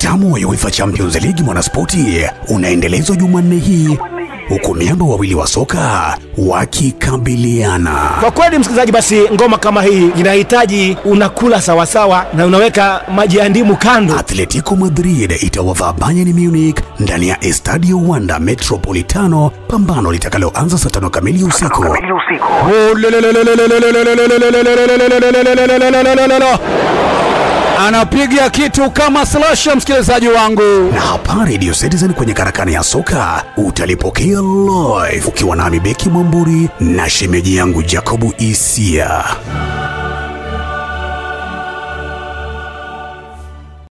Utamu wa UEFA Champions League mwanaspoti unaendelezwa Jumanne hii huku miamba wawili wa soka wakikabiliana. Kwa kweli msikilizaji, basi ngoma kama hii inahitaji unakula sawasawa na unaweka maji ya ndimu kando. Atletico Madrid itawavaa Bayern Munich ndani ya Estadio Wanda Metropolitano, pambano litakaloanza saa tano kamili usiku. anapiga kitu kama slasha, msikilizaji wangu. Na hapa Radio Citizen kwenye karakana ya soka utalipokea live ukiwa nami Beki Mwamburi na shemeji yangu Jacobu Isia.